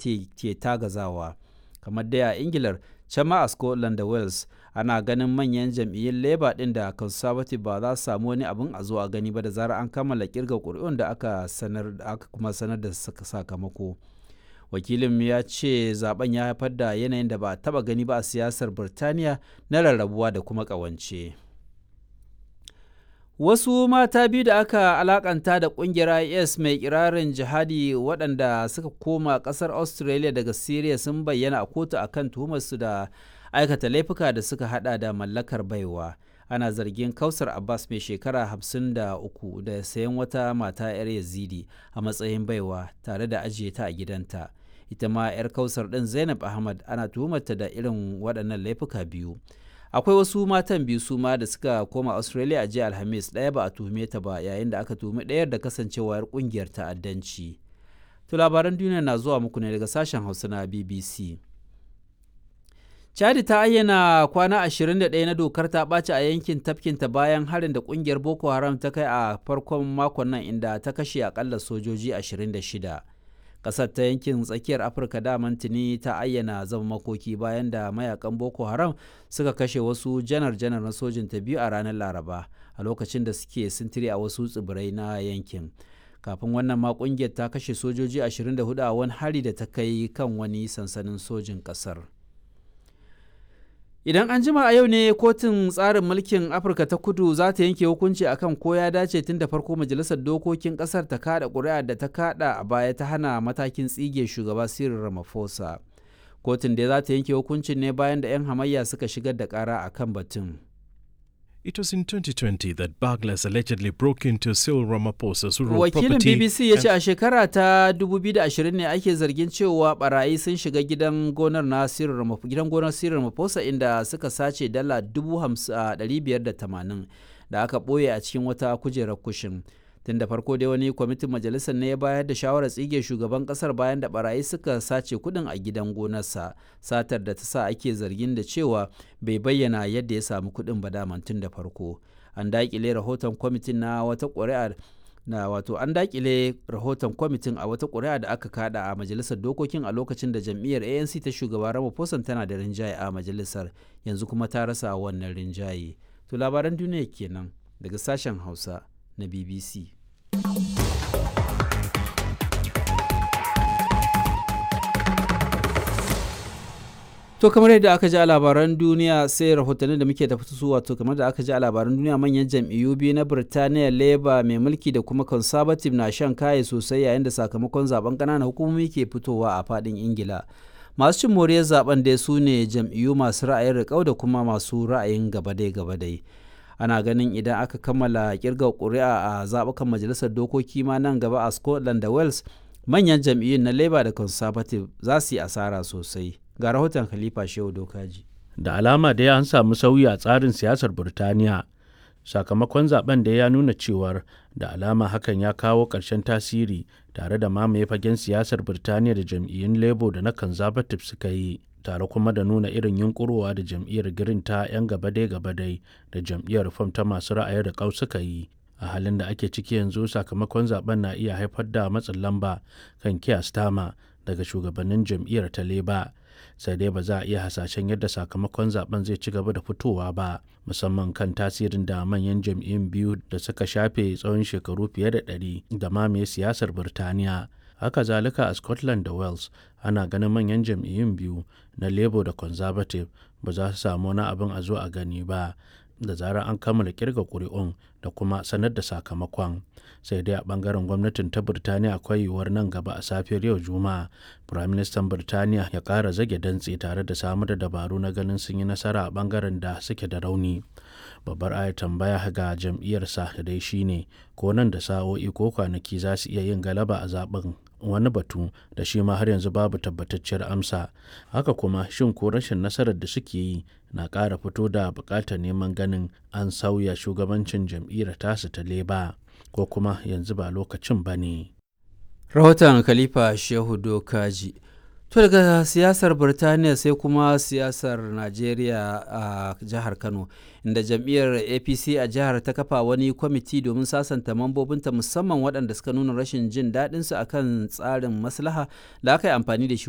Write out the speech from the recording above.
ke tagazawa kamar dai a ingilar can ma a scotland da wales ana ganin manyan jam'iyyun labour din da conservative ba za su samu wani abin a zo a gani ba da zarar an kammala kirga ƙuri'un da aka sanar da aka kuma sanar da sakamako wakilin ya ce zaben ya haifar da yanayin da ba a taba gani ba a siyasar birtaniya na rarrabuwa da kuma ƙawance. Wasu mata biyu da aka alakanta da kungiyar IS mai kirarin jihadi waɗanda suka koma ƙasar Australia daga Syria sun bayyana a kotu akan tuhumarsu da aikata laifuka da suka hada da mallakar baiwa. Ana zargin Kausar Abbas mai shekara 53 da sayan wata mata 'yar Yazidi a matsayin baiwa tare da ajiye ta a gidanta. Ita ma 'yar Kausar ɗin Zainab Ahmad ana tuhumarta da irin waɗannan laifuka biyu. akwai wasu matan biyu su ma da suka koma australia a jiya alhamis ɗaya ba a tuhume ta ba yayin da aka tuhumi ɗayar da kasancewar kungiyar ta'addanci to labaran duniya na zuwa muku ne daga sashen hausa na bbc chadi ta ayyana kwana 21 na dokar ta ɓaci a yankin tafkinta bayan harin da ƙungiyar boko haram ta kai a farkon makon nan inda ta kashe akalla sojoji 26 kasar ta yankin tsakiyar afirka daman tuni ta ayyana zama makoki bayan da mayakan boko haram suka kashe wasu janar-janar na sojin ta biyu a ranar laraba a lokacin da suke sintiri a wasu tsibirai na yankin kafin wannan ma kungiyar ta kashe sojoji 24 a wani hari da ta kai kan wani sansanin sojin kasar Idan an jima a yau ne kotun tsarin mulkin Afirka ta kudu za ta yanke hukunci akan ko ya dace tun da farko majalisar dokokin kasar ta kada ƙuri'a da ta kada a baya ta hana matakin tsige shugaba Cyril Ramaphosa. Kotun da za ta yanke hukuncin ne bayan da 'yan hamayya suka shigar da ƙara a kan batun. It was in 2020 that burglars allegedly broke into Cyril Ramaphosa's rural Wakilin property. BBC ya ce a shekara ta 2020 ne ake zargin cewa barayi sun shiga gidan gonar na Cyril Ramaphosa gidan gonar Cyril Ramaphosa inda suka sace dala 580 da aka ɓoye a cikin wata kujerar kushin. Tun da farko dai wani kwamitin majalisar ne ya bayar da shawarar tsige shugaban kasar bayan da barayi suka sace kudin a gidan gonarsa satar da ta sa ake zargin da cewa bai bayyana yadda ya samu kudin ba daman tun da farko an dakile rahoton kwamitin na wata ƙuri'a na wato an dakile rahoton kwamitin a wata ƙuri'a da aka kada a majalisar dokokin a lokacin da jam'iyyar anc ta shugaba ramaphosa tana da rinjaye a majalisar yanzu kuma ta rasa wannan rinjaye to labaran duniya kenan daga sashen hausa na BBC. To kamar yadda aka ji a labaran duniya sai rahotannin da muke tafi su wato kamar da aka ji a labaran duniya manyan jam'iyyu biyu na Birtaniya Labour mai mulki da kuma Conservative na shan kaye sosai yayin da sakamakon zaben ƙananan hukumomi ke fitowa a faɗin Ingila. Masu cin moriyar zaben dai su ne jam'iyyu masu ra'ayin riƙau da kuma masu ra'ayin gabadai-gabadai. ana ganin idan aka kammala kirga ƙuri'a a zaɓukan majalisar dokoki ma nan gaba a scotland da wales manyan jam'iyyun na labour da conservative za su yi asara sosai ga rahoton khalifa shehu dokaji da alama dai an samu sauyi a tsarin siyasar burtaniya sakamakon zaben da ya nuna cewar da alama hakan ya kawo ƙarshen tasiri tare da mamaye fagen siyasar birtaniya da jam'iyyun labour da na conservative suka yi tare kuma da nuna irin yunkurowa da jam'iyyar green ta 'yan gabadai-gabadai da jam'iyyar reform ta masu ra'ayin da suka yi a halin da ake ciki yanzu sakamakon zaben na iya haifar da matsin lamba kan kiya stama daga shugabannin jam'iyyar ta leba sai dai ba za a iya hasashen yadda sakamakon zaben zai ci gaba da fitowa ba musamman kan tasirin da manyan jam'iyyun biyu da suka shafe tsawon shekaru fiye da ɗari da mamaye siyasar birtaniya haka zalika a scotland da wales ana ganin manyan jam'iyyun biyu na labour da conservative ba za su samu wani abin a zo a gani ba da zarar an kammala kirga ƙuri'un da kuma sanar da sakamakon sai dai a bangaren gwamnatin ta birtaniya akwai yiwuwar nan gaba a safiyar yau juma'a firaministan birtaniya ya ƙara zage dantse tare da samar da dabaru na ganin sun yi nasara a bangaren da suke da rauni babbar ayar tambaya ga jam'iyyarsa dai shine ko nan da sa'o'i ko kwanaki za su iya yin galaba a zaben wani batu da shi ma har yanzu babu tabbatacciyar amsa haka kuma shin ko rashin nasarar da suke yi na ƙara fito da buƙatar neman ganin an sauya shugabancin jam'iyyar tasu ta leba ko kuma yanzu ba lokacin ba ne rahoton khalifa shehu dokaji to daga siyasar birtaniya sai kuma siyasar najeriya a jihar kano inda jam'iyyar apc a jihar ta kafa wani kwamiti domin sasanta mambobinta musamman waɗanda suka nuna rashin jin daɗinsu akan tsarin maslaha da aka yi amfani da shi